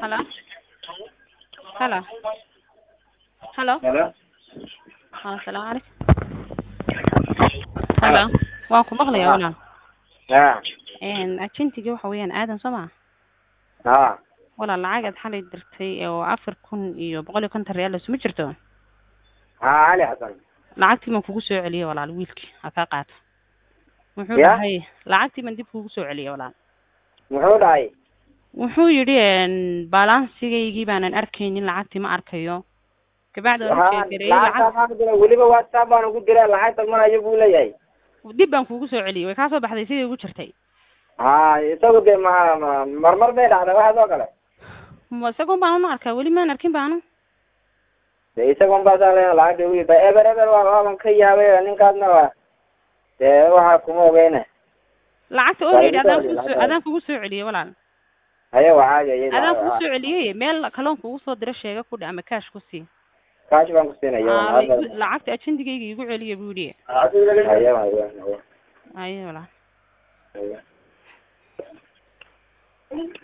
Hello. Hello. Hello. Hello. Haa, Assalaamu calaykum. Hello. Waan ku maqlayaa Ah. walaal. Ha. Een ajentigii waxa weeyaan aadan soo ma Ha. walaal lacag aad xalay dirtay oo afar kun iyo boqol iyo konton real isuma jirto Ha Ali Xasan. lacagtii baan kugu soo celiyey walaal wiilkii ha kaa qaato wuxuu Ya? dhahay lacagtii baan dib kugu soo celiyey walaal Muxuu dhahay? wuxuu yidhi een balansigaygii baanan arkaynin lacagtii ma arkayo kabacdi waan u Ha. sheegareeyey Lacagta lacag waxaan diray weliba WhatsApp baan ugu diray lacagta marayo buu leeyahay. dib baan kugu soo celiyey way kaa soo baxday sidii ugu jirtay Ha isagu de ma ma- marmar bay dhacday waxaas oo kale. ma isagoon baan una arkaa weli maan arkin baanu De isagun baa saa leeyahay lacagta ugu yidhi eber eber waa waaban ka yaabay ninkaasna waa dee waxa kuma ogeyne. lacagta Waa already igu adaan soo kugu celiyey, soo lacagta. adaan kugu soo celiyey walaal Haye waxaa yayay. adaan kugu soo celiyey meel kaloon kugu soo dira sheega ku dhe ama cash ku sii Kaash baan ku siinaya. Aa, waa igu- hadda. lacagta ajendigayga igu celiya buu yidhi Haye haye haye. ayo walaal haye.